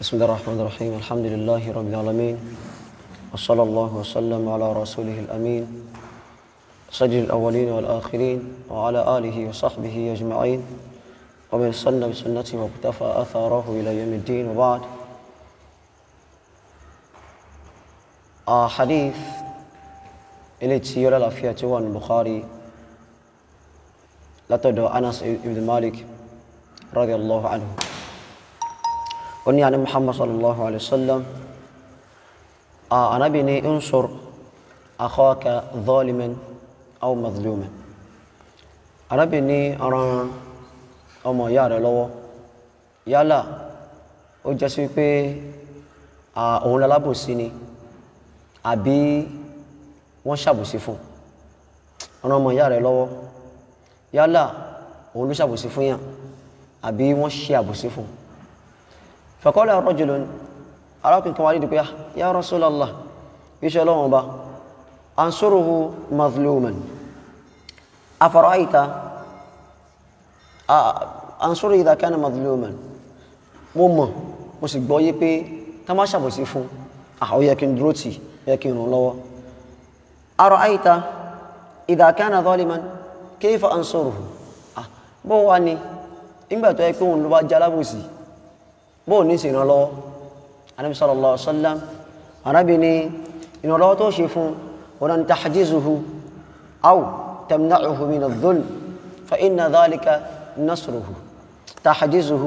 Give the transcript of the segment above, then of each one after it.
بسم الله الرحمن الرحيم الحمد لله رب العالمين وصلى الله وسلم على رسوله الأمين سيد الأولين والآخرين وعلى آله وصحبه أجمعين ومن سن بسنته واقتفى أثاره إلى يوم الدين وبعد آه حديث إلي تسيولا لافية وان البخاري لا تدعو أنس بن مالك رضي الله عنه وني عن محمد صلى الله عليه وسلم آه أنا بني انصر أخاك ظالما أو مظلوما أنا بني أرى ọmọ ìyá rẹ lọ́wọ́ yálà ó jẹ́ sí pé òun lalábòsí ni àbí wọ́n ṣàbòsí fún ọ̀nà ọmọ ìyá rẹ lọ́wọ́ yálà òun ló ṣàbòsí fún yàn àbí wọ́n ṣe àbòsí fún faqala rajulun arákùnrin kan wá nídìí pé ya Rasulallah iṣẹ́ ọlọ́wọ́n ọba ansuruhu mazluman afara'ayta ansoro idha kana mazluman mo mọ̀ mo sì gbọ́ yé pé tá má ṣàbòsí fún ó yẹ kí n dúró tì yẹ kí n ràn lọ́wọ́ ara'ayta idha kana zaliman kayfa ansuruhu bó wá ní nígbà tó yẹ pé òun ló bá jẹ́ alábòsí bó ní sì ràn lọ́wọ́ anabi sallallahu alaihi wasallam arábìnrin ìrànlọ́wọ́ tó ṣe fún ọ̀nà tahjizuhu aw tamna'uhu min adh-dhulm fa inna dhalika نصره تحجزه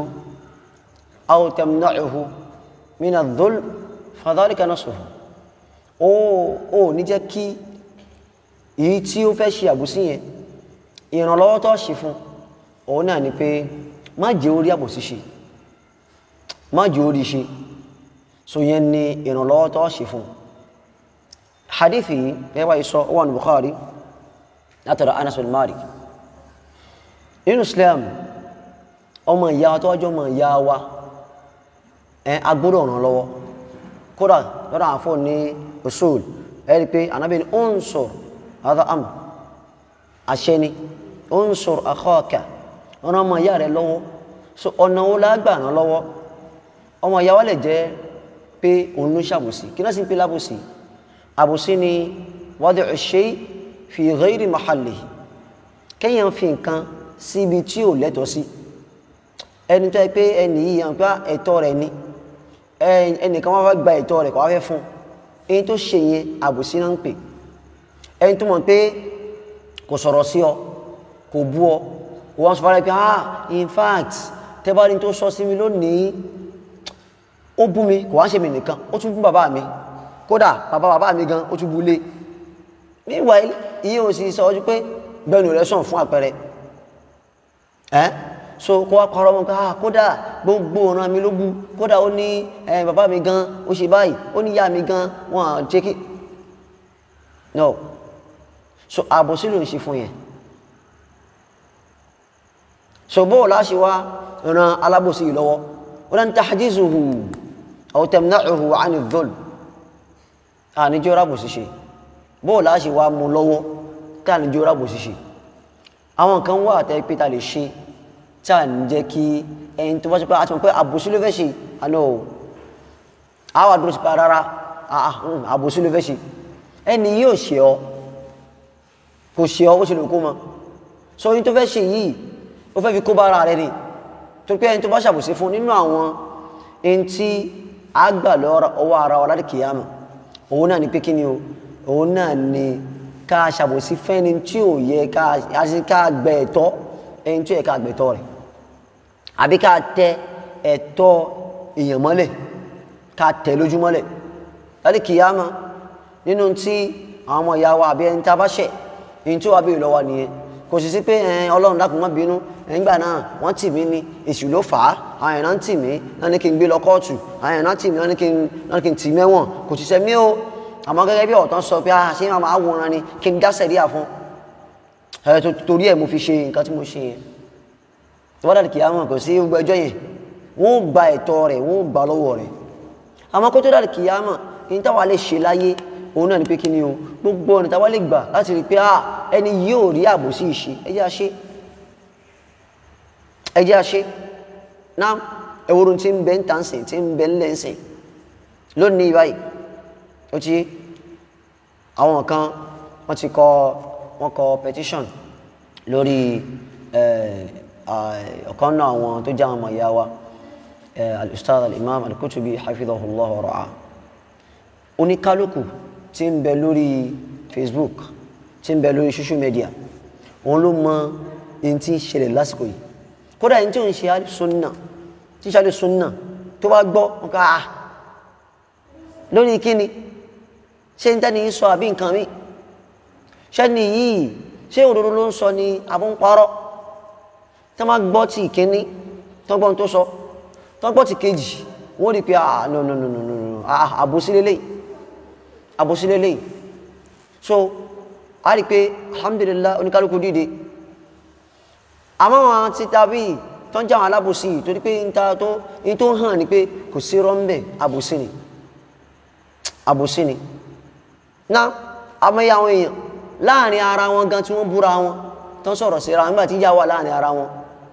أو تمنعه من الظلم فذلك نصره ó ó ní jẹ́ kí èyí tí ó fẹ́ ṣe àbòsí yẹn ìrànlọ́wọ́ tó ṣe fún òun náà ni pé má jẹ́ orí àbòsí ṣe má jẹ́ orí ṣe so yẹn ni ìrànlọ́wọ́ tó ṣe fún hadithi yìí ẹwà ìsọ wọn Bukhari látọ̀rọ̀ Anas bin Malik nínú islam ọmọ ìyá wa tó wájú ọmọ ìyá wa ẹ agbọ́dọ̀ ràn lọ́wọ́ kódà lọ́dọ̀ àwọn fún ní usul ẹ rí i pé anábì ní unsur hadha amr àṣẹ ni unsur akhaka ọ̀nà ọmọ ìyá rẹ lọ́wọ́ so ọ̀nà wo la gbà ràn lọ́wọ́ ọmọ ìyá wa lè jẹ́ pé òun ló ṣàbòsí kí náà sì ń pè lábòsí àbòsí ni wadi'u shay fi ghayri mahallihi kéèyàn fi nǹkan síbi tí ò lẹ́tọ̀ọ́ sí ẹni tó yẹ pé ẹni yìí yàn pé ẹ̀tọ́ rẹ̀ ni ẹnìkan wá fẹ́ gba ẹ̀tọ́ rẹ̀ kọ́ wá fẹ́ fún ẹni tó ṣe yẹn àbòsí náà ń pè ẹni tó mọ̀ pé kò sọ̀rọ̀ sí ọ kò bú ọ kò wọ́n sọ fara pé ah in fact tẹ́bárí tó sọ sí mi lónìí ó bú mi kò wá ṣe mi nìkan ó tún bú bàbá mi kódà bàbá bàbá mi gan ó tún bú lé meanwhile iye ò sì sọ ọjọ́ pé bẹ́ẹ̀ni rẹ̀ sàn fún àpẹẹrẹ ẹ́ so kó wá parọ́ mọ́ pé ah kódà gbogbo ọ̀ràn mi ló bú kódà ó ní ẹ bàbá mi gan ó ṣe báyìí ó ní ìyá mi gan wọn à jẹ́ kí no so àbòsí ló ń ṣe fún yẹn so bóò láṣẹ wá ran alábòsí yìí lọ́wọ́ ó dáń tahjizuhu aw tamna'uhu 'ani adh-dhulm àníjọ́ rábòsí ṣe bóò láṣẹ wá mú lọ́wọ́ tí àníjọ́ rábòsí ṣe àwọn kan wà tẹ́ pé ta lè ṣe tí a ń jẹ́ kí ẹni tó bá ṣe pé a ti mọ̀ pé àbòsí ló fẹ́ ṣe àná o àwọn àdúró sí pé rárá àbòsí ló fẹ́ ṣe ẹni yóò ṣe ọ kò ṣe ọ ó ṣe lè kó mọ sọ yín tó fẹ́ ṣe yìí ó fẹ́ fi kó bára rẹ ni tó pé ẹni tó bá ṣàbòsí fún nínú àwọn ẹni tí a gbà lọ́wọ́ ara wa láti kìyàmù òun náà ni pé kí ni o òun náà ni ká ṣàbòsí fẹ́ni tí ò yẹ ká gbẹ ẹ̀tọ́ ẹni tí ó yẹ ká gbẹ ẹ̀tọ́ rẹ̀ àbí ká tẹ ẹ̀tọ́ èèyàn mọ́lẹ̀ ká tẹ lójú mọ́lẹ̀ láti kìyàmá nínú tí àwọn ọmọ ìyá wa àbí ẹni tá a bá ṣẹ̀ ẹni tí ó wà bí ìlọ́wọ́ nìyẹn kò sì sí pé ọlọ́run dákun má bínú nígbà náà wọ́n tì mí ní èṣù ló fà á àwọn èèyàn náà ń tì mí náà ní kí n gbé lọ kóòtù àwọn èèyàn náà tì mí náà ní kí n tì mẹ́wọ̀n kò sì sẹ́mi ó àmọ́ gẹ́gẹ́ bí ọ̀tán sọ pé a ṣe máa wòran ni kí n dásẹ̀ rí àfún ẹ̀ torí ẹ̀ mo fi ṣe nǹkan tí mo ṣe yẹn tó bá dàdí kìí àwọn kò sí gbogbo ẹjọ́ yẹn wọ́n gba ẹ̀tọ́ rẹ̀ wọ́n gbà lọ́wọ́ rẹ̀ àmọ́ kó tó dàdí kìí àmọ́ ní táwa lè ṣe láyé òun náà ni pé kí ni o gbogbo ọ̀nà táwa lè gbà láti rí pé ẹni yóò rí àbòsí ìṣe ẹ jẹ́ a ṣe ẹ jẹ́ a ṣe náà ẹwúrú tí ń bẹ ń tà ń sìn tí ń bẹ ń lẹ́ ń sìn lónìí báyìí ó ti àwọn kan wọ́n ti kọ wọ́n kọ petition lórí ọ̀kan náà àwọn tó jẹ́ àwọn ọmọ ìyá wa al-ustaz al-imam al-kutubi hafidhahullah wa ra'a oníkálukú tí ń bẹ lórí facebook tí ń bẹ lórí social media òun ló mọ ẹni tí ń ṣẹlẹ̀ lásìkò yìí kódà ẹni tí ò ń ṣe alìsúnnà tí ń ṣe alìsúnnà tó bá gbọ́ wọn ká ah lórí kíni ṣé ń tẹ́ni sọ àbí nǹkan mi ṣẹ́ni yìí ṣé òdodo ló ń sọ ni àbọ̀ ń parọ́ tí wọ́n bá gbọ́ tí ìkíní tó gbọ́n tó sọ tó gbọ́ tí kejì wọ́n rí pé ah no no no no no ah àbòsí lélẹ́yìí àbòsí lélẹ́yìí so a rí pé alhamdulillah oníkálukú dìde àmọ́ wọn ti tàbí tó ń jáwọn alábòsí torí pé ń ta tó ń tó hàn ní pé kò sí rọ́ńbẹ̀ àbòsí ni àbòsí ni na àmọ́yé àwọn èèyàn láàrin ara wọn gan tí wọ́n búra wọn tó ń sọ̀rọ̀ síra nígbà tí ìjà wà láàrin ara wọn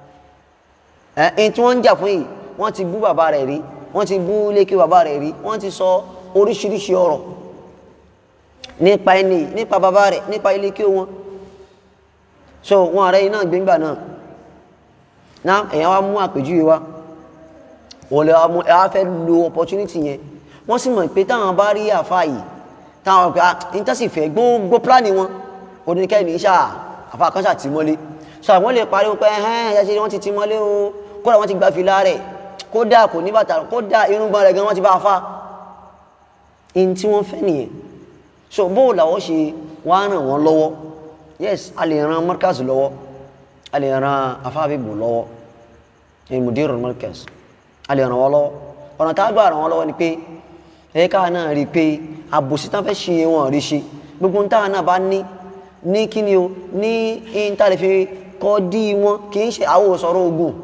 ẹ̀ tí wọ́n ń jà fún yìí wọ́n ti bú bàbá rẹ̀ rí wọ́n ti bú lékè bàbá rẹ̀ rí wọ́n ti sọ oríṣiríṣi ọ̀rọ̀ nípa ẹni nípa bàbá rẹ̀ nípa ilé kí wọn so wọn ààrẹ iná gbígbà náà náà èyàn wá mú àpèjúwe wá wọ́n lè mú ẹwà fẹ́ lo opportunity yẹn wọ́n sì mọ̀ pé táwọn bá rí àfá yìí táwọn pé intasi fẹ́ gbogbo pláni wọn oníkẹ́ ní sáà àfá kan sáà ti mọ́lé so àwọn lè parí pé ẹ̀hẹ́n ẹ̀yà ṣe wọ́n ti ti mọ́lé o kódà wọ́n ti gba fìlà rẹ̀ kódà kò ní bàtà kódà irúgbọ́n rẹ̀ gan wọ́n ti bá fa in tí wọ́n fẹ́ nìyẹn so bó làwọ́ ṣe wá ràn wọ́n lọ́wọ́ yes a lè ran markaz lọ́wọ́ a lè ran afábíbù lọ́wọ́ ní mudirul markaz a lè ràn wọ́n lọ́wọ́ ọ̀nà tá a gbà ràn wọ́n lọ́wọ́ ni pé ẹ̀ka náà rí i pé àbòsí tán fẹ́ ṣe wọn rí ṣe gbogbo ń táwọn náà bá ní ní kíni o ní ìntàlẹ̀ fi kọ́ dí wọn kì í ṣe àwọn sọ̀rọ̀ ogun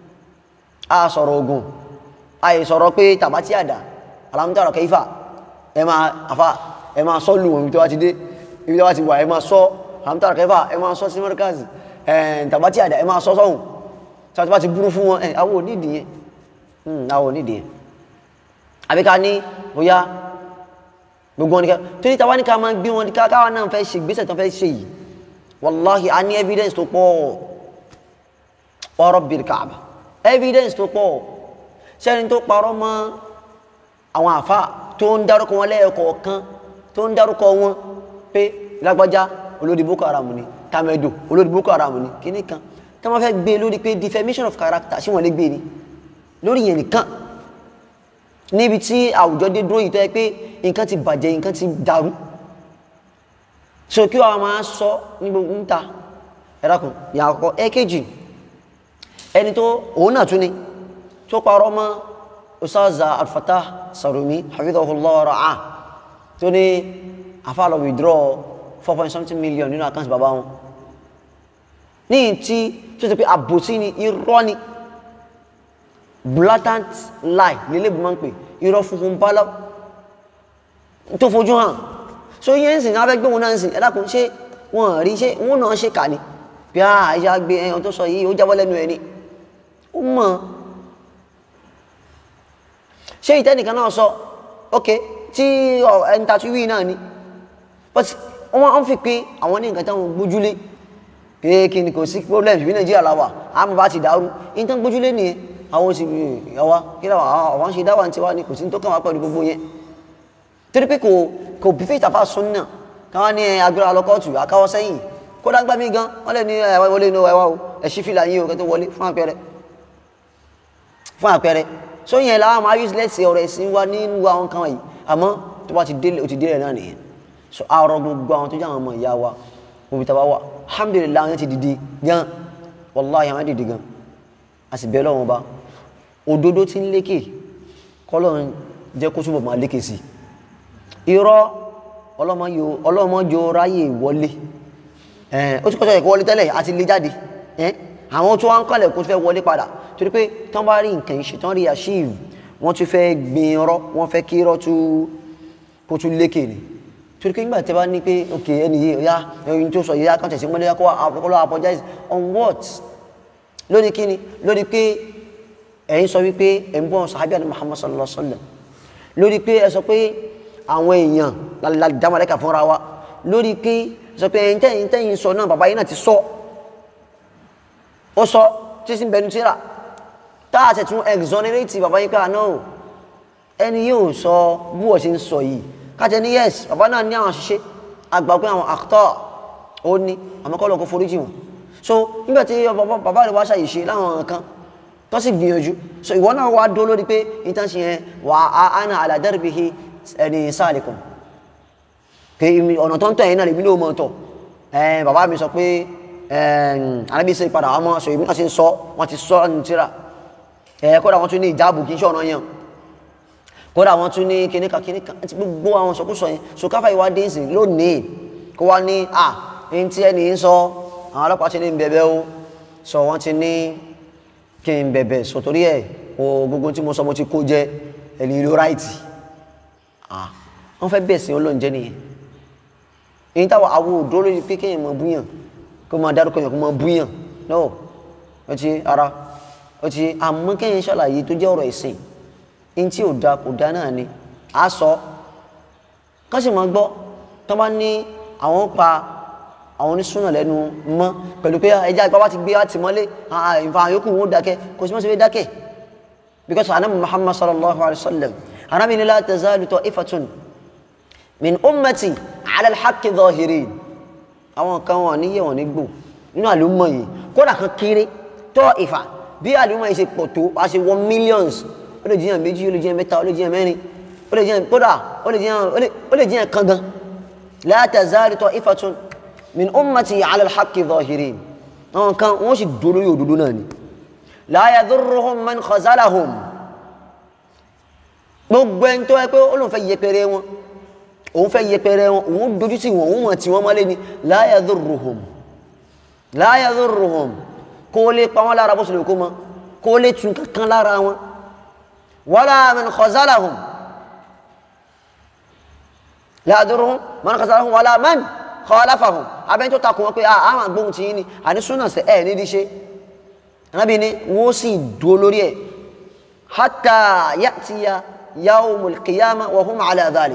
a sọ̀rọ̀ ogun a sọ̀rọ̀ pé tàbátí àdá alámútàrọ̀ kẹfà ẹ máa àfa ẹ máa sọ lù wọn ibi tó wá ti dé ibi tó wá ti wà ẹ máa sọ àmútàrà kẹfà ẹ máa sọ sí mọ́ríkàzì ẹ̀ tàbátí àdá ẹ máa sọ sọ́hùn tí wọ́n ti bá ti burú fún wọn ẹ àwọn onídìí yẹn àwọn onídìí yẹn àbí ká ní bóyá gbogbo wọn ni ká tó ní tàwa ní ká máa gbé wọn ká káwa náà fẹ́ ṣe gbèsè tó fẹ́ ṣe yìí wàláhì a ní evidence tó pọ̀ ọ̀rọ̀ bìrì káàbà evidence tó pọ̀ sẹ́ni tó parọ́ mọ́ àwọn àfa tó ń dárúkọ wọn lẹ́ẹ̀kọ̀ọ̀kan tó ń dárúkọ wọn pé lágbájá olórí boko haram ni tamedo olórí boko haram ni kíní kan tí wọ́n fẹ́ gbé lórí pé defamation of character ṣé wọ́n lè gbé ni lórí yẹn nìkan níbi tí àwùjọ dé dúró yìí tó yẹ pé nǹkan ti bàjẹ́ nǹkan ti dàrú so kí wọ́n máa sọ ní gbogbo ń ta ẹ̀rákùn yà àkọ́kọ́ ẹ̀kejì ẹni tó òun náà tún ni tó parọ́ mọ́ usaza alfatah sarumi hafidhahullah ra'ah tó ní àfàlọ́ withdraw four point something million nínú àkáǹtì bàbá wọn ní tí tó ti pé àbòsí ni irọ́ ni blatant lie nílé bí wọ́n ń pè irọ́ funfun bálá tó fojú hàn so yẹn ń sìn náà fẹ́ gbé wọn náà ń sìn ẹ̀dàkùn ṣé wọ́n rí ṣé wọ́n náà ṣe kà ní bí a àìṣe gbé ẹyàn tó sọ yìí ó jábọ́ lẹ́nu ẹni ó mọ̀ ṣé ìtẹ́nìkan náà sọ ok tí ẹni tàbí wí náà ni but wọ́n fi pé àwọn ní nǹkan táwọn gbójúlé pé kí ni kò sí problem bí nàìjíríà làwà àmọ́ bá ti dàrú ní tán gbójúlé nìyẹn àwọn oṣù ìyàwó kí làwọn àwọn ṣe dáwà ní tiwa ni kò sí ní tó kàn wá pẹ̀lú gbogbo yẹn torí pé kò kò bí fèsì àfa sún náà káwọn ní agbára lọkọ́ọ̀tù àkáwọ́ sẹ́yìn kódà gbá mi gan wọ́n lè ní ẹ̀wá wọlé inú ẹ̀wá o ẹ̀ṣí fìlà yín o kẹ́ tó wọlé fún àpẹẹrẹ fún àpẹẹrẹ so yẹn làwọn máa use let's say ọ̀rọ̀ ẹ̀sìn wa nínú àwọn kan wọ̀nyí àmọ́ tó bá ti délé o ti délé náà nìyẹn so àrọ gbogbo àwọn tó jẹ́ àwọn ọmọ ìyá wa òbí tàbá wà alhamdulillah àwọn ti dìde gan wallahi àwọn dìde gan a sì bẹ́ẹ̀ lọ́wọ́ bá òdodo ti ń lékè kọ́lọ́run jẹ́ kó túbọ̀ máa lékè sí irọ́ ọlọ́mọjọ ráyè wọlé ó ti kọ́sọ̀ ẹ̀kọ́ wọlé tẹ́lẹ̀ àti lè jáde àwọn tó wá ń kọ́lẹ̀ kó fẹ́ wọlé padà torí pé tán bá rí nǹkan ìṣe tán rí achieve wọ́n tún fẹ́ gbin irọ́ wọ́n fẹ́ kí irọ́ kó tún lékè ni torí pé nígbà tí a bá ní pé ok ẹni yìí ọ̀yá ẹni tó sọ yìí kàn tẹ̀sí mọ́lẹ́ kó lọ́ apologize on what lórí kíni lórí pé ẹ̀yin sọ wípé ẹ̀ ń bọ́ sàhábíà ní Muhammad sallallahu alaihi wa sallam lórí pé ẹ sọ pé àwọn èèyàn lálẹ́dàmọ́lẹ́kà fúnra wa lórí pé sọ pé ẹ̀yin tẹ́yìn tẹ́yìn sọ náà bàbá yìí náà ti sọ ó sọ tí sí bẹnu tíra táà tẹ̀ tún exonerate bàbá yìí pé àná o ẹni yóò sọ bí wọ́n ṣe ń sọ yìí kájẹ ní yes bàbá náà ní àwọn àṣìṣe àgbà pé àwọn actor ó ní àmọ́ kọ́ lọ́kọ́ foríjì wọn so nígbà tí bàbá rẹ̀ wá ṣàyè láwọn nǹkan tó sì gbìyànjú so ìwọ náà wá dó lórí pé ìtàn ṣe yẹn wà á ana ala darbihi ẹni sáàlìkùn pé ọ̀nà tó ń tẹ̀ yín náà lèmi ló mọ̀ tọ̀ ẹ̀ bàbá mi sọ pé arábí ṣe padà wọ́n sọ ìbí náà ṣe ń sọ wọ́n ti sọ ní tíra ẹ̀ kódà wọ́n tún ní ìjáàbù kì í ṣe ọ̀nà yẹn kódà wọ́n tún ní kíníkà kíníkà àti gbogbo àwọn sọkúsọ yẹn so káfà ìwà dé ìsìn lónìí kó wá ní à ní tí ẹni ń sọ àwọn ọlọ́pàá ti ní bẹ̀bẹ̀ o sọ wọ́n ti ní kí n bẹ̀bẹ̀ sọ torí ẹ̀ o gbogbo tí mo sọ mo ti kó jẹ ẹni ìlú ráìtì ah wọ́n fẹ́ bẹ̀ sí ọlọ́run jẹ́ nìyẹn èyí táwọn àwọn òdó lórí pé kéèyàn mọ búyàn kó máa dárúkọ yàn kó máa búyàn no ó ti ara ó ti àmọ́ kéèyàn ṣàlàyé tó jẹ́ ọ̀rọ̀ ìsìn ní tí ò da kò da náà ni a sọ kán sì máa gbọ́ tó bá ní àwọn pa àwọn onísúnà lẹ́nu mọ́ pẹ̀lú pé ẹja ìpá bá ti gbé láti mọ́lé ìfà yòókù wọn ó dákẹ́ kò sí mọ́ sí fẹ́ dákẹ́ because anabi muhammad sallallahu alayhi wa sallam anabi ni la tazalu ta'ifatun min ummati ala alhaqqi zahirin àwọn kan wọn ní yẹ wọn ní gbò nínú àlùmọ̀ yìí kódà kan kéré ta'ifa bí àlùmọ̀ yìí ṣe pọ̀ tó a ṣe wọ millions ó lè jiyàn méjì ó lè jiyàn mẹ́ta ó lè jiyàn mẹ́rin ó lè jiyàn kódà ó lè jiyàn ó lè jiyàn kan gan la tazalu ta'ifatun min ummati ala alhaqqi zahirin àwọn kan wọ́n sì dúró yóò dúdú náà ni la yadhurruhum man khazalahum gbogbo ẹni tó yẹ pé ó lóun fẹ́ yẹpẹrẹ wọn òun fẹ́ yẹpẹrẹ wọn òun dojú sí wọn òun mọ̀ tí wọ́n mọ́lé ni la yadhurruhum la yadhurruhum kó lè pa wọn lára bó ṣe lè kó mọ kó lè tún kankan lára wọn wala man khazalahum la yadhurruhum man khazalahum wala man khalafahum abẹ́ni tó takùn wọn pé àwọn agbóhun ti yín ni àní súnà sí ẹ̀ nídìí ṣe anábì ni wọ́n sì dúró lórí ẹ̀ hatta ya'tiya yawmul qiyamah wa hum ala dhalik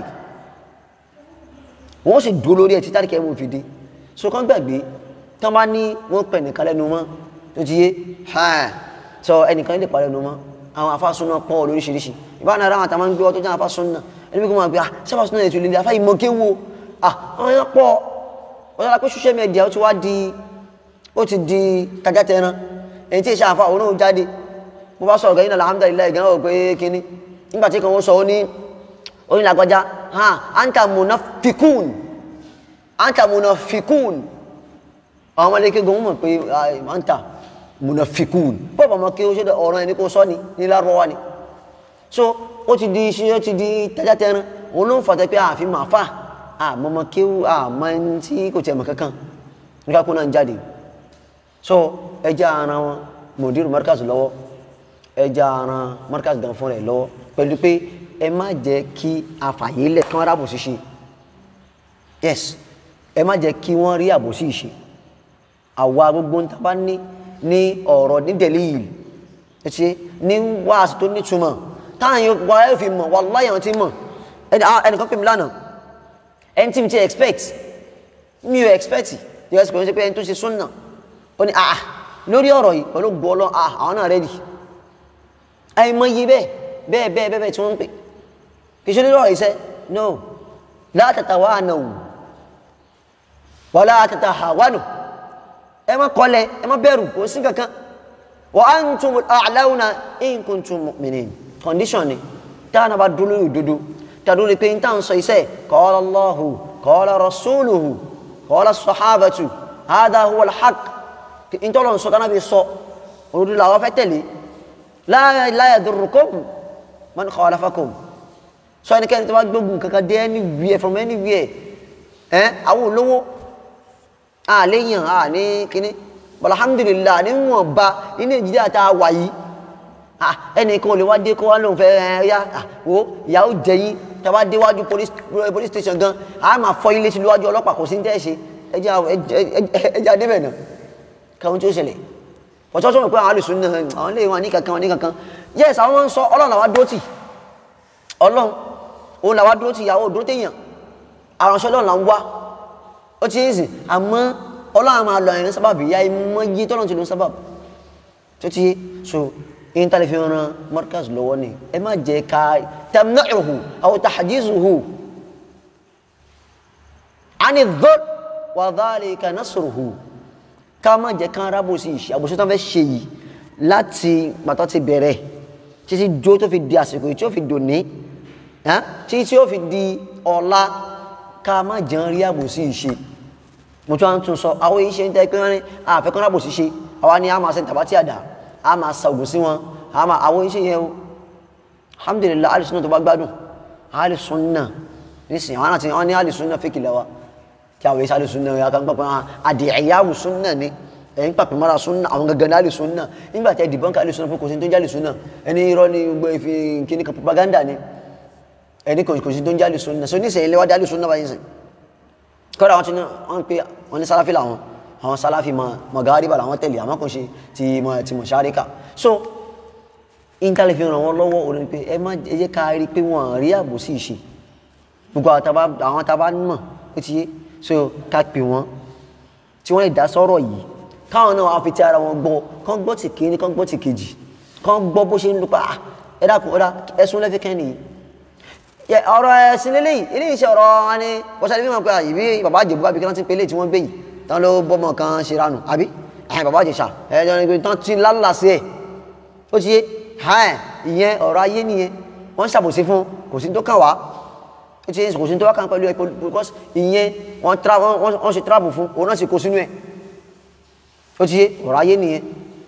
wọ́n sì dúró lórí ẹ̀ títí àríkẹ́ mú fi dé so kán gbàgbé tán bá ní wọ́n pẹ̀ nìkan lẹ́nu mọ́ tó ti yé hàn sọ ẹnìkan lè pa lẹ́nu mọ́ àwọn afásúná pọ̀ lóríṣiríṣi ìbáná ara àwọn àtàwọn gbé ọ tó jẹ́ afásúná ẹni bí kò máa gbé ah sábàsúná ètò ìlẹ̀ afá ìmọ̀ kéwò ah àwọn yẹn pọ̀ ó yára pé social media ó ti wá di ó ti di tajátẹran ẹni tí ìṣe àfa òun náà jáde bó bá sọ̀rọ̀ gẹ́yìn náà alhamdulilayi gan ọ̀ pé kíní nígbà tí kan ó sọ ó ní oyin làgbàjá ha anta munafikun anta munafikun àwọn ọmọdé kí gan mọ̀ pé anta munafikun bọ́ọ̀bù ọmọ kí ó ṣe ọ̀rọ̀ ẹni kó sọ ni ní lárọ́wá ni so ó ti di iṣẹ́ ó ti di tajátẹran òun ló ń fàtẹ́ pé àfi máa fà àmọ́mọ́ kí ó àmọ́ ẹni tí kò tẹ̀ mọ̀ kankan nígbà kó náà ń jáde so ẹja ara wọn mọ̀dírù markaz lọ́wọ́ ẹja ara markaz gan fún rẹ̀ lọ́wọ́ pẹ̀lú pé ẹ má jẹ́ kí afàyélẹ̀ kán rábò ṣíṣe yes ẹ má jẹ́ kí wọ́n rí àbòsí ìṣe àwa gbogbo níta bá ní ní ọ̀rọ̀ ní delil ṣe ní wáàsí tó nítumọ̀ táwọn yóò wá ẹ fi mọ̀ wallahi àwọn tí mọ̀ ẹnìkan pè mí lánàá ẹni tí mi ti expect mi ò expect yóò ṣe pé ṣe pé ẹni tó ṣe súnà ó ní àà lórí ọ̀rọ̀ yìí pẹ̀lú gbọ́ọ̀lọ́ àà àwọn náà rẹ́dì àìmọye bẹ́ẹ̀ bẹ́ẹ̀ bẹ́ẹ̀ bẹ́ẹ̀ tí wọ́n ń pè kì í ṣe lórí ọ̀rọ̀ iṣẹ́ no la tatawanaw wala tatahawanu ẹ má kọlẹ̀ ẹ má bẹ̀rù kò sí kankan wa antumul a'launa in kuntum mu'minin condition ni táwọn náà bá dúró lórí òdodo tàdúró pé n táwọn sọ iṣẹ́ qala Allahu qala rasuluhu qala sahabatu hada huwa al-haqq ìtọ́lọ̀ ń sọ kaná bí sọ òdodo làwọn fẹ́ tẹ̀lé la yadurrukum man khalafakum sọ ẹnikẹ́ni tó bá gbógun kankan dé anywhere from anywhere ẹ́ àwọn olówó àléyàn à ní kíní alhamdulillah níwọ̀n ba ní nàìjíríà tá a wà yìí ẹnìkan ò lè wá dé kó wá lóun fẹ́ ẹ yá wo ìyàwó jẹyìn tá a bá déwájú police station gan a máa fọ ilé sí níwájú ọlọ́pàá kò sí ní tẹ́ ṣe ẹjẹ́ adébẹ̀ náà káwọn tí ó ṣẹlẹ̀ ọ̀tọ́ sọ́mọ̀ pé àwọn alùsùn náà àwọn lè wọn ní kankan wọn ní kankan yes àwọn máa ń sọ ọlọ́run làwa dúró tì ọlọ́run òun làwa dúró tì ìyàwó dúró téèyàn àránṣẹ́ ọlọ́run là ń wá ó ti ń sìn àmọ́ ọlọ́run máa lọ ẹ̀rín sábàbí ya ìmọ̀ yí tọ́lọ́run ti lọ sábàbí tó ti yé so yín tálẹ̀ fi ran markaz lọ́wọ́ ni ẹ má jẹ́ ká tamna'uhu aw tahjizuhu ani dhul wa dhalika nasruhu ká má jẹ́ ká rábò sí ìṣe àbòsí tó fẹ́ ṣe yìí láti pàtó ti bẹ̀rẹ̀ títí jó tó fi di àsìkò tí ó fi dòní títí tí ó fi di ọ̀la ká má jẹ́ rí àbòsí ìṣe mo tún wá ń tún sọ àwọn yìí ṣe ń tẹ́ pé wọ́n ní àfẹ́kọ́ rábòsí ṣe àwa ni a máa ṣe tàbátì àdá a máa sa ògùn sí wọn a máa àwọn iṣẹ́ yẹn o alhamdulillah alìsúnà tó bá gbádùn alìsúnà nísìnyí àwọn àti wọn ní alìsúnà fèkì lẹ́wà kí àwọn iṣẹ́ alìsúnà yà kan pàpẹ́ àdìẹ̀yàwó súnà ni ẹ̀yìn pàpẹ́ mara súnà àwọn gangan ní alìsúnà nígbà tí ẹ̀dìbọn ká alìsúnà fún kò sí tó ń jẹ́ alìsúnà ẹni irọ́ ni gbogbo ìfi kíní kan propaganda ni ẹni kò sí tó ń jẹ́ alìsúnà so nísìnyí lẹ́wà dé alìsúnà báyìí sìn kọ́ra wọn ti ní wọn pe wọn ní sáláfì làwọn àwọn sáláfì mọ̀gáríbà làwọn tẹ̀lé àmọ́ kò ṣe ti mọ̀ ti mọ̀ ṣáríkà so intanet fi ràn wọ́n lọ́wọ́ òun ni pé ẹ má ẹ jẹ́ ká rí i pé wọ́n rí àbòsí ìṣe gbogbo àwọn tá a bá mọ̀ ó ti yé so ká pè wọ́n tí wọ́n lè dá sọ́rọ̀ yìí káwọn náà wàá fi ti ara wọn gbọ́ kán gbọ́ ti kíní kán gbọ́ ti kejì kán gbọ́ bó ṣe ń lupa ẹ dákun ọ̀dà ẹ̀sùn lẹ́fẹ̀ẹ́ kẹ́ni yìí ọ̀rọ̀ ẹ̀sìn lélẹ́yìí eléyìí ṣe ọ̀rọ̀ wọn ni wọ́n ṣàlẹ́ bí wọn pé ìbí bàbá àjẹbù bá bí kí wọ́n ti pélé tí wọ́n gbé yìí tán ló bọ́mọ kan ṣe ranù àbí ẹ̀hìn bàbá àjẹsà ẹ̀jọ̀ ni pé tán ti lálà sí ẹ̀ ó ti yé hàn ìyẹn ọ̀rọ̀ ayé nìyẹn wọ́n ṣàbòsí fún kò sí tó kàn wá ó ti yé kò sí tó wá kàn pẹ̀lú ẹ̀ because ìyẹn wọ́n ṣe travel fún òun náà sì kó sínú ẹ̀ ó ti yé ọ̀rọ̀ ayé nìyẹn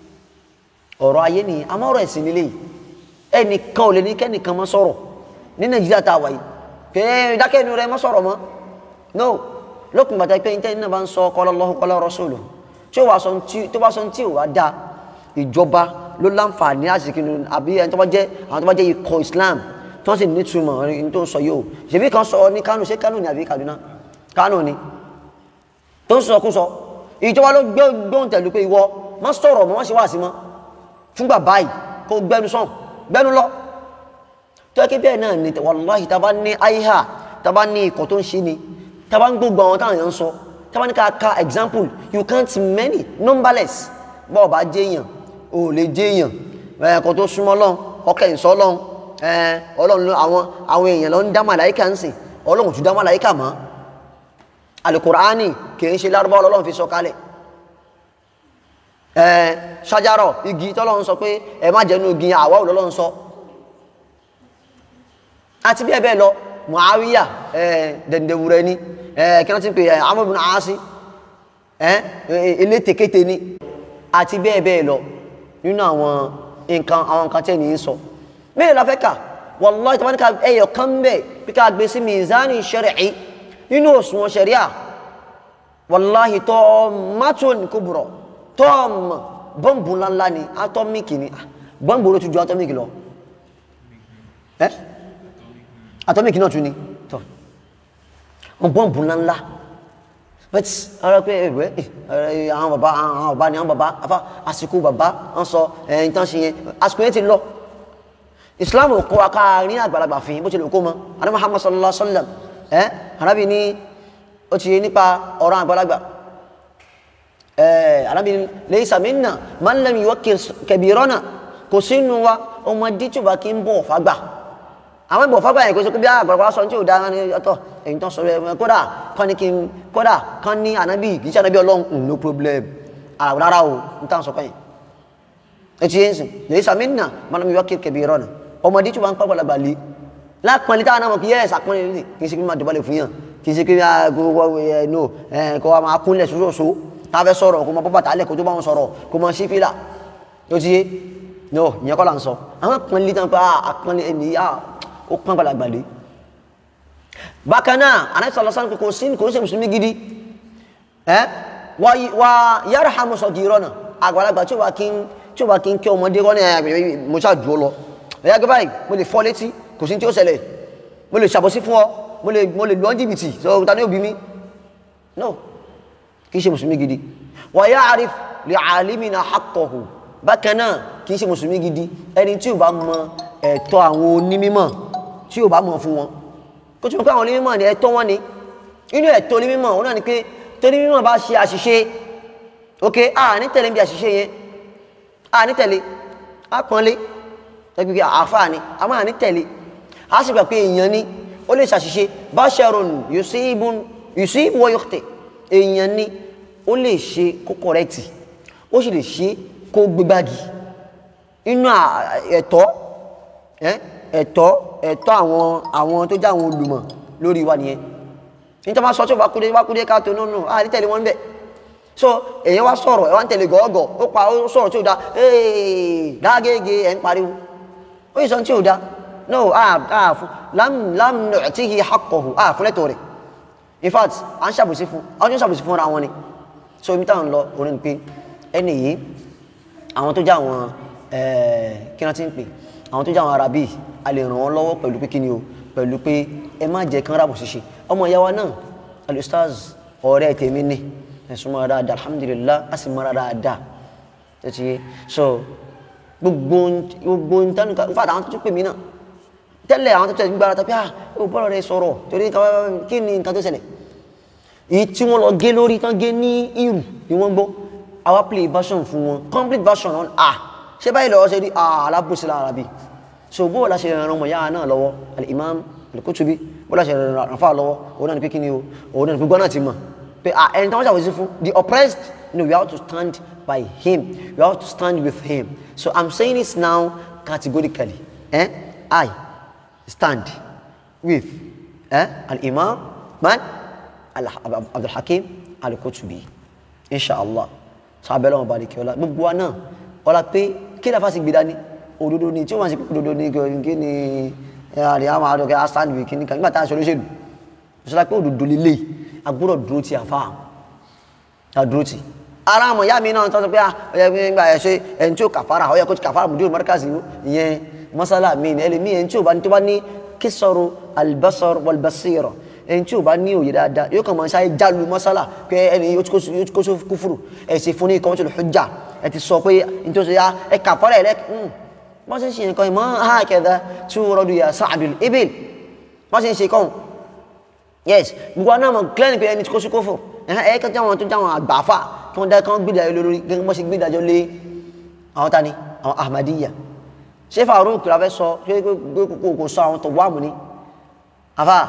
ọ̀rọ̀ ayé nìyẹn àmọ́ ọ̀rọ̀ ẹ̀sìn nílé yìí ẹnìkan ò lè ní kẹ́nìkan mọ́ sọ̀rọ̀ ní nàìjíríà tá a wà yìí pé ìdákẹ́nu rẹ mọ́ sọ̀rọ̀ mọ́ no lókun gbàtà pé ní tẹ́yìn náà bá ń sọ qala Allahu qala Rasuluhu tí ó wà sọ tí tó bá sọ tí ò wá da ìjọba ló láǹfààní àsìkò àbí ẹni tó bá jẹ́ àwọn tó bá jẹ́ ikọ̀ Islam tó sì ní túmọ̀ ní tó ń sọ yìí o ṣèbí kan sọ ní Kánò ṣé Kánò ni àbí Kaduna Kánò ni tó ń sọ kú sọ ìjọba ló gbé gbóhùn tẹ̀lú pé ìwọ má sọ̀rọ̀ mọ́ wọ́n ṣe wá sí mọ́ fúngbà báyìí kó gbẹnu sàn gbẹnu lọ tó yẹ kí bẹ́ẹ̀ náà ni wàláhì tá a bá ní àyíhà tá a bá ní ikọ̀ tó ń ṣe ni taba ń gbogbo àwọn táwọn èèyàn ń sọ taba ní ká ka example you can't many numberless bọ́ọ̀ bá jẹ́yàn o lè jẹ́yàn ẹ̀kọ́ tó súnmọ́ lọ́n ọkẹ́ ìsọ́ lọ́n ọlọ́run ló àwọn àwọn èèyàn lọ ń dá màláìka ń sìn ọlọ́run tún dá màláìka mọ́ alukur'ani kì í ṣe lárúbá ọlọ́run fi sọ kalẹ̀ ṣájárọ̀ igi tọ́lọ́run sọ pé ẹ má jẹ́nu igi àwa ò lọ́lọ́run sọ àti bẹ́ẹ̀ bẹ́ẹ̀ lọ muawiya dẹ̀ndẹ̀wúrẹ́ ni kí wọ́n ti pè Amr ibn Aasi elétekete ni àti bẹ́ẹ̀ bẹ́ẹ̀ lọ nínú àwọn nǹkan àwọn nǹkan tẹ́ ní í sọ mẹ́rin la fẹ́ kà wallahi tí wọ́n ní ká ẹyọ kan bẹ́ẹ̀ bí ká gbé sí mizani shar'i nínú òṣùwọ̀n sharia wallahi tọ́mátòn kubra tọ́ọ̀mù bọ́ǹbù ńláńlá ni atọ́míkì ni bọ́ǹbù ló tún ju atọ́míkì lọ atomic náà tún ni tọ́ wọn bọ́ǹbù ńláńlá but ara pé ẹ̀wẹ́ àwọn bàbá àwọn bàbá ni àwọn bàbá afá àsìkò bàbá ń sọ ẹ̀yìn tán ṣe yẹn àsìkò yẹn ti lọ islam kọ́ wa ká rí àgbàlagbà fi bó ti lè kó mọ́ adé muhammad sallallahu alaihi wa sallam ẹ̀ arábì ní ó ti yé nípa ọ̀rọ̀ àgbàlagbà ẹ̀ arábì ní laysa minna man lam yuwaqqir kabirana kò sínú wa ọmọdé tí ó bá kí ń bọ̀ fàgbà àwọn ìbò fágbà yẹn kò sọ pé bí àgbàlagbà sọ tí ò dáa ní ọ̀tọ̀ èyí tó sọ rẹ kódà kán ní kí n kódà kán ní ànábì kì í ṣe ànábì ọlọ́run no problem àràwọ̀ rárá o n tàn sọ kẹ́yìn etí yẹn sìn lèyí sàmì nà mọ́nà mi wá kí kẹ̀bí rọ̀nà ọmọdé tí wọ́n ń pẹ́ gbọ́dọ̀ lé lápọ̀nlé táwọn náà mọ̀ kí yẹ́ ẹ̀sà pọ́nlé lè kì í ṣe kí máa dọ̀bálẹ̀ fún yàn kì í ṣe kí gbogbo ẹ̀ no kó wa máa kúnlẹ̀ sóṣooṣo tá a fẹ́ sọ̀rọ̀ kó máa bọ́ bàtà lẹ̀ kó tó bá wọn sọ̀rọ̀ kó máa ṣí fìlà ó ti yé no ìyẹn kọ́ là ń sọ àwọn pọ́nlé tán pé àpọ́nlé ẹni ó pọ́n gbàlagbà lé bákan náà anabi sọlọ sọ kò sí kò sí mùsùlùmí gidi ẹ wà wà yarhamu sagirana àgbàlagbà tí ó wà kí n tí ó wà kí n kí ọmọdé kọ́ ní ẹ mo ṣáà jù ọ lọ ẹ̀yà gbé báyìí mo lè fọ́ létí kò sí tí ó ṣẹlẹ̀ mo lè ṣàbọ̀sí fún ọ mo lè mo lè lọ́ jìbìtì sọ ta ni òbí mi no kì í ṣe mùsùlùmí gidi wà ya'rif li alimina haqqahu bákan náà kì í ṣe mùsùlùmí gidi ẹni tí ò bá mọ ẹ̀tọ́ àwọn onímọ̀ tí ò bá mọ̀ fún wọn kó tí mo pé àwọn onímọ̀ ni ẹ̀tọ́ wọn ni inú ẹ̀tọ́ onímọ̀ òun náà ni pé tó onímọ̀ bá ṣe àṣìṣe ok a ní tẹ̀lé bí àṣìṣe yẹn a ní tẹ̀lé a pọ́nlé ẹgbẹ́ àfáà ni a máa ní tẹ̀lé a sì gbà pé èèyàn ni ó lè ṣàṣìṣe basharun yusibun yusibu wa yukhti èèyàn ni ó lè ṣe kó kọ̀rẹ́tì ó sì lè ṣe kó gbégbági inú ẹ̀tọ́ ẹ̀tọ́ ẹ̀tọ́ àwọn àwọn tó jẹ́ àwọn olùmọ̀ lórí wa nìyẹn níta máa sọ tí ó bá kúdé bá kúdé káàtó nínú a ní tẹ̀lé wọn bẹ́ẹ̀ so èyàn wá sọ̀rọ̀ ẹ̀ wá ń tẹ̀lé gọ́ọ̀gọ̀ ó pa ó sọ̀rọ̀ tí ó da ee dágége ẹ̀ ń pariwo ó yìí sọ tí ó da no a fún lam lam nu'tihi haqqahu a fún lẹ́tọ̀ọ́ rẹ̀ in fact à ń ṣàbòsí fún àwọn tó ń ṣàbòsí fúnra wọn ni so ibi táwọn lọ orí ni pé ẹni yìí àwọn tó jẹ́ àwọn kí wọ́n ti ń pè àwọn tó jẹ́ àwọn arábì a lè ràn wọ́n lọ́wọ́ pẹ̀lú pé kí ni o pẹ̀lú pé ẹ má jẹ́ kán rábò ṣíṣe ọmọ ìyá wa náà alustaz ọ̀rẹ́ tèmi ni ẹ̀sùn mọ́ra dáadáa alhamdulillah a sì mọ́ra dáadáa tó ti yé so gbogbo gbogbo ntánu ká nfàdà àwọn tó tún pè mí náà tẹ́lẹ̀ àwọn tó tẹ̀ gbára tó pé ah ó bọ́lọ̀ rẹ sọ̀rọ̀ torí kí ni nǹkan tó ṣẹlẹ̀ èyí tí wọ́n lọ gé lórí tán gé ní irù ni wọ́n gbọ́ àwa play version fún wọn complete version on ah ṣé báyìí lọ́wọ́ ṣe rí ah alábòsí lára bí so bó la ṣe ràn ọmọ yára náà lọ́wọ́ al-imam al-Kutubi bó la ṣe ràn fà lọ́wọ́ òun náà ni pé kí ni o òun náà ni pé gbọ́n náà ti mọ̀ pé ah ẹni tí wọ́n ṣàwòsí fún the oppressed no we have to stand by him we have to stand with him so i'm saying this now categorically eh? i stand with eh? al-imam man Abdul Hakim al-Kutubi inshallah so abẹ́lẹ́ wọn balẹ̀ kí ọlá gbogbo wa náà ọlá pé kí lè fásitì gbé dání òdodo ni tí wọ́n máa ṣe pé òdodo ni kí ni àrí àwọn àdókè astand with kìnnìkan nígbà tá a ṣe olóṣèlú ìṣọ́lá pé òdodo lélẹ̀ agbọ́dọ̀ dúró ti àfa àdúró ti ara àmọ̀ ìyá mi náà tọ́jú pé ọ̀yẹ́ nígbà ẹ̀ ṣe ẹni tí ó kàfàrà ọ̀yẹ́ kó ti kàfàrà mùdúró mọ́ríkàsì ìyẹn mọ́sálà mi ní ẹlẹ́mí ẹni tí ó bá ní tó bá ní kíṣọ̀rọ̀ albasar walbasira ẹni tí ò bá ní òye dáadáa yóò kàn máa ṣáyé jálu mọ́sálà pé ẹni yóò ti kó kúfùrù ẹ ṣe fún ní ikọ̀ tó lè hujja ẹ ti sọ pé ní tó ṣe ya ẹ kà fọ́lá ẹ lẹ́kì wọ́n ṣe ń ṣe nǹkan ìmọ̀ hakadha tu'radu ya sa'dul ibil wọ́n ṣe ń ṣe kọ́ yes gbogbo náà mọ̀ clear ni pé ẹni tí kó sí kófò ẹ kẹ́ tí wọ́n tó jáwọn àgbàfà kí wọ́n dá kán gbé ìdájọ́ lórí gẹ́gẹ́ bọ́ ṣe gbé ìdájọ́ lé àwọn tani àwọn ahmadiyya ṣé Farouk la fẹ́ sọ ṣé kò sọ àwọn tó wà mú ni àfà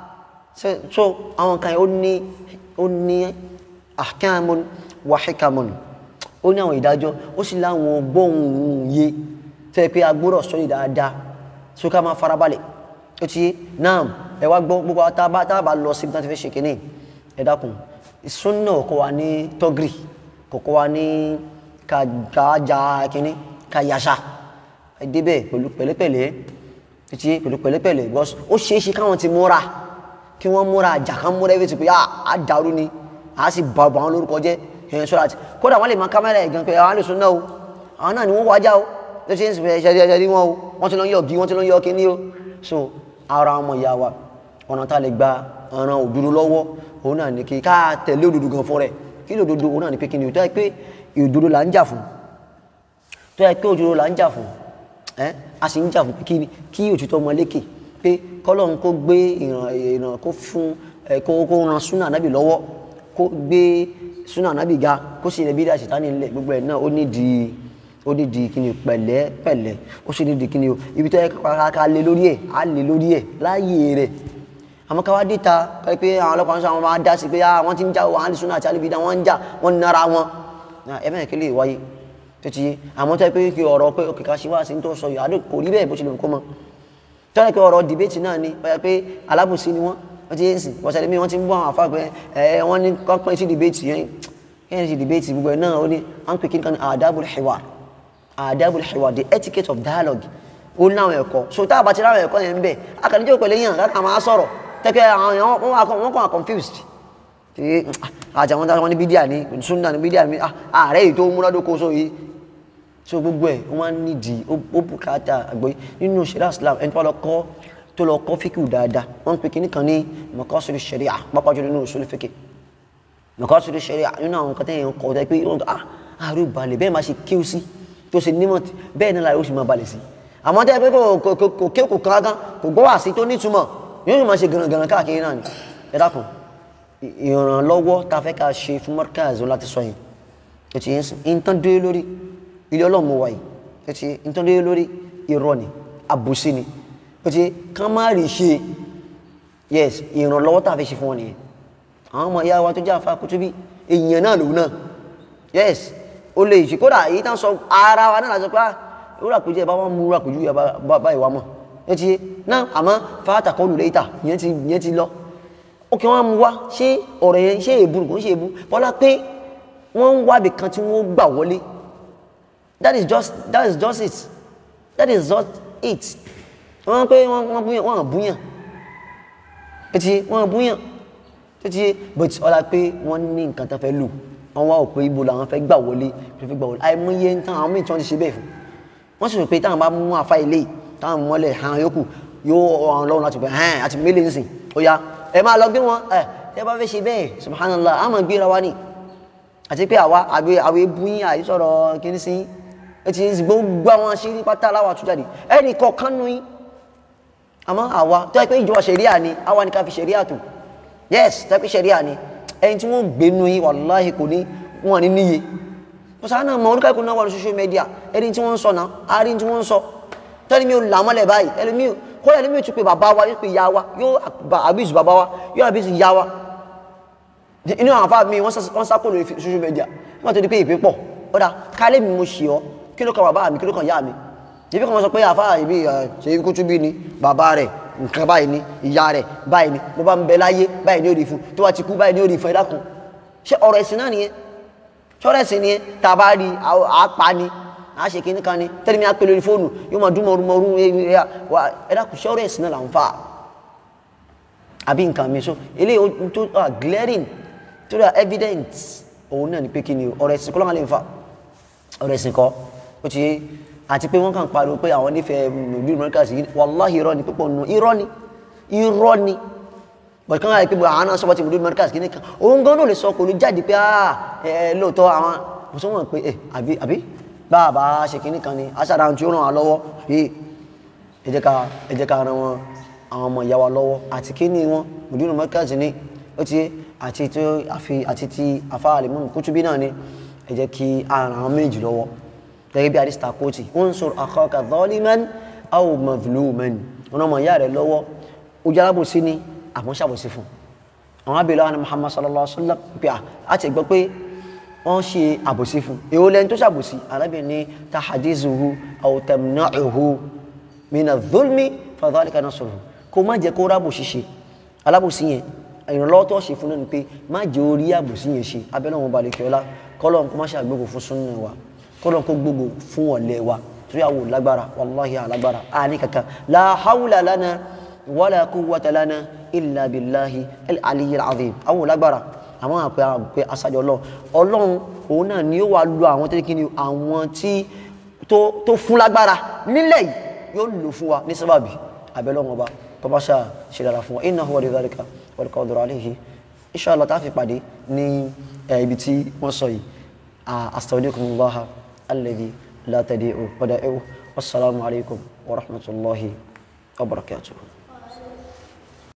so àwọn kan ó ní ó ní ahkamun wa hikamun ó ní àwọn ìdájọ́ ó sì láwọn gbóhùn yé tó yẹ pé agbóró sọ́yìn dáadáa tó ká máa farabalẹ̀ ó ti yé náà ẹ wá gbọ́ gbogbo tábà tábà lọ síbi tí wọ́n ti fẹ́ ṣe kínní ẹ dákun sunna kò wá ní tọ́gìrì kò kò wá ní kájà kínní káyàṣà ẹ débẹ̀ pẹ̀lú pẹ̀lẹ́pẹ̀lẹ́ ó ti yé pẹ̀lú pẹ̀lẹ́pẹ̀lẹ́ ó ṣeé ṣe káwọn ti múra kí wọ́n múra àjà kan múra ẹbí ti pé á dàrú ni á sì bá ọgbà wọn lórúkọ jẹ́ ẹ̀yẹn sọ́ra àti kódà wọ́n lè máa kámẹ́rà ẹ̀ gan pé àwọn àlùsùn náà o àwọn náà ni wọ́n wájà o ló ṣe ń sìn ẹ̀ṣẹ̀ ẹ̀ṣẹ̀ rí wọn o wọ́n ti lọ yọ bí wọ́n ti lọ yọ kíní o so ara ọmọ ìyá wa ọ̀nà tá a lè gba ọ̀ràn òdodo lọ́wọ́ òun náà ni kí ká tẹ̀lé òdodo gan fún rẹ̀ kí ló òdodo òun náà ni pé kíni o tó yẹ pé òdodo là ń jà fún tó yẹ pé òdodo là ń jà fún ẹ a sì ń jà fún kíni kí òtítọ́ ọmọ lékè pé kọ́lọ́n kó gbé ìràn ìràn kó fún ẹ kó kó ran súnà nábì lọ́wọ́ kó gbé súnà nábì ga kó sì rẹ̀ bí dáa ṣètánì ńlẹ̀ gbogbo ẹ̀ náà ó ní di ó ní di kíni pẹ̀lẹ́ pẹ̀lẹ́ ó sì ní di kíni o ibi tó yẹ ká lé lórí ẹ̀ á lé lórí ẹ̀ láàyè rẹ̀ àmọ́ ká wá dé ta káyọ̀ pé àwọn ọlọ́pàá ń sọ àwọn máa dá sí pé wọ́n ti ń já wọn àlè súnà àti àlèbí dá wọ́n ń jà wọ́n ń nara wọn ẹ bẹ́ẹ̀ kí lè wáyé tó ti yé àmọ́ tó yẹ pé kí ọ̀rọ̀ pé òkè ká ṣe wá sí ní tó sọ yìí àdó kò rí bẹ́ẹ̀ bó ṣe lè kó mọ́ tọ́lá pé ọ̀rọ̀ dìbẹ́tì náà ni wọ́n yẹ pé alábòsí ni wọ́n wọ́n ti yé sìn wọ́n ṣẹlẹ̀ mí wọ́n ti ń bọ́ àwọn àfáà pé ẹ wọ́n ní kọ́ pín sí dìbẹ́tì yẹn kí ni ṣe dìbẹ́tì gbogbo ẹ̀ náà ó ní à ń pè kí ni kan ní adabul hiwar adabul hiwar the etiquette of dialogue ó ní àwọn ẹ̀kọ́ so tá a bá ti ráwọn ẹ̀kọ́ yẹn ń bẹ̀ akànníjẹ́ pẹ̀lú yàn káka máa sọ̀rọ̀ tẹ́kẹ́ àwọn èèyàn wọ́n kàn confused tí àjà wọn wọn ní bídíà ní sunna ní bídíà ní ààrẹ yìí tó múnádókó so yìí so gbogbo ẹ̀ wọ́n nídìí ó bùkátà àgbọ́yé nínú ṣẹ̀ríà Islam ẹni tó lọ kọ́ tó lọ kọ́ fíkì dáadáa wọ́n ń pè kíní kan ní maqasidu ṣẹ̀ríà pápá jùlọ nínú usul fíkì maqasidu ṣẹ̀ríà nínú àwọn kan tẹ́yìn kọ́ tẹ́ pé wọ́n ah àrùn balẹ̀ bẹ́ẹ̀ máa ṣe kíw sí tó ṣe nímọ̀ tí- bẹ́ẹ̀ ni láì ó sì máa balẹ̀ sí àmọ́ tẹ́ pé kò kò- kò kò ké kò kankan kò gbọ́ wá sí tó nítumọ̀ yóò sì máa ṣe gànàgànà káàkiri náà ni ẹ dákun ì- ìrànlọ́wọ́ ta fẹ́ ká ṣe fún Markaz láti sọ yìí ẹ ti yẹn sìn ìtàn dé lórí ilé ọlọ́run mo wà yìí ẹ ti yẹn ìtàn dé lórí irọ́ ni àbùsí ni ẹ ti yẹn kán má rí ṣe yes ìrànlọ́wọ́ tá a fẹ́ ṣe fún wọn nìyẹn àwọn ọmọ ìyá wa tó jẹ́ àfa Kutubi èèyàn náà lòun náà yes o lè ṣe kódà èyí tá ń sọ ara wa náà láti pé ìwúrà kò jẹ́ bá wọn mú ìwúrà kò ju ìyá bá ìwà mọ̀ ẹ ti yé náà àmọ́ fáátà kọ́ lù lẹ́yìntà ìyẹn ti ìyẹn ti lọ ó kí wọ́n mú wá ṣé ọ̀rọ̀ yẹn ṣé èébú kò ń ṣe èébú bọ́lá pé wọ́n ń wábì kan tí wọ́n gbà wọlé that is just that is just it that is just it wọ́n pé wọ́n wọ́n búyàn wọ́n búyàn etí wọ́n búyàn títí but ọlá pé wọ́n ní nǹkan tó fẹ́ lò wọ́n wá òpin ibo làwọn fẹ́ gbà wọlé fẹ́ gbà wọlé àìmọye ń tán àwọn míì tí wọ́n ti ṣe bẹ́ẹ̀ fún wọ́n sì rò pé táwọn bá mú àfa ilé yìí, táwọn mọ́lẹ̀ hàn yókù yóò ọ̀ràn lọ́rùn láti pẹ́ hàn àti mélé ń sìn ó yá ẹ máa lọ gbé wọn ẹ ẹ bá fẹ́ ṣe bẹ́ẹ̀ subhanallah a máa gbéra wa ni àti pé àwa àgbẹ̀ àwọn ebu yín àìsọ̀rọ̀ kìíní sí ẹ ti ń gbogbo àwọn aṣírí pátá aláwọ̀ àtújáde ẹnì kọ̀ọ̀kan nù yín àmọ́ àwa tó yẹ pé ìjọba ṣẹ̀ríà ni àwa ni ká fi ṣẹ̀ríà tó yes tó yẹ pé ṣẹ̀ríà ni ẹni tí wọ́n gbé nu yín wàláhì kò ní wọn ní níye kò sáà náà mọ orúkọ ìkùnà wà ní social media ẹni tí wọ́n ń sọ náà a rí tí wọ́n ń sọ tẹ́lẹ̀ mi ò là mọ́lẹ̀ báyìí ẹlẹ́mi ò kódà ẹlẹ́mi ò tún pé bàbá wa yóò pé ìyá wa yóò àbísù bàbá wa yóò àbísù ìyá wa inú àwọn afá mi wọ́n sápò lórí social media wọ́n tó di pé ìpín pọ̀ ọ̀dà kálẹ̀ mi mo ṣe ọ́ kí ló kan bàbá mi kí ló kan ìyá mi ibi kan wọ́n sọ pé àfá ìbí ṣe Kutubi ni bàbá rẹ̀ nǹkan báyìí ni ìyá rẹ̀ báyìí ni bó bá ń bẹ láyé báyìí ni ó rí fún tó bá ti kú báyìí ni ó rí fún ẹ dákun ṣé ọ̀rọ̀ ẹ̀sìn náà nìyẹn ṣọ́rọ̀ ẹ̀sìn nìyẹn tá a bá rí àápa ni àá ṣe kíní kan ni tẹ́lẹ̀ mi á pè lórí fóònù yóò máa dún mọ̀rúmọ̀rú ẹ dákun ṣọ́rọ̀ ẹ̀sìn náà là ń fà àbí nǹkan mi so eléyìí tó glaring tó dà evidence òun náà ni pé kí ni ọ̀rọ̀ ẹ̀sìn kọ́ ló máa lè fa ọ̀rọ̀ ẹ̀sìn kọ́ ó ti yé àti pé wọ́n kàn pariwo pé àwọn nífẹ̀ẹ́ ìlú Markaz yìí wàláhì irọ́ ni pípọ̀ nù irọ́ ni irọ́ ni bọ̀dé kan láti pé àwọn náà sọ́wọ́ ti ìlú Markaz kìíní kan òun gan náà lè sọ kò ní jáde pé ẹ lóòótọ́ àwọn kò sọ wọn pé ẹ àbí àbí báàbá ṣe kìíní kan ni aṣáájú àwọn tí ó ràn wá lọ́wọ́ yìí ẹ jẹ́ ká ẹ jẹ́ ká ran wọn àwọn ọmọ ìyá wa lọ́wọ́ àti kíní wọn ìlú Markaz ni ó ti yé àti tí àfi àti tí àfa Al-Imam Kutubi náà ni ẹ jẹ́ kí a ràn àwọn méjì lọ́wọ́ gẹ́gẹ́ bí àdìsítà kóòtì unsur akhaka zaliman aw mazluman wọn ọmọ ìyá rẹ lọ́wọ́ ó jẹ́ alábòsí ni àmọ́ ṣàbòsí fún àwọn abẹ́lẹ́ àwọn Muhammad sallallahu alaihi wa sallam pé a ti gbọ́ pé wọ́n ṣe àbòsí fún èwo lẹ́ni tó ṣàbòsí arábìnrin ní tahadizuhu aw tamna'uhu mina dhulmi fadhalika nasruhu kó má jẹ́ kó rábò ṣiṣẹ́ alábòsí yẹn ìrànlọ́wọ́ tó ṣe fún náà ni pé má jẹ́ orí àbòsí yẹn ṣe abẹ́lẹ́ wọn balẹ̀ kí ọlá kọ́lọ́n kó má ṣàgbégbò fún súnnà wa kọ́lọ́n kó gbogbo fún ọ̀lẹ́ wa torí àwọn lágbára wàláhì alágbára àní kankan la hawla lana wala quwwata lana illa billahi al-aliyyil azim àwọn lágbára àwọn àpẹ àpẹ asájọ ọlọ́run ọlọ́run òun náà ni ó wà lu àwọn tó kí ni àwọn tí tó fún lágbára nílẹ̀ yìí yóò lò fún wa ní sábàbí abẹ́lọ́wọ́n ọba kọ́báṣà ṣe dára fún wa innahu wali dhalika wal qadiru alayhi inshallah tá a fi pàdé ní ibi tí wọ́n sọ yìí astaudikumullah الذي لا تديء ودائعه والسلام عليكم ورحمة الله وبركاته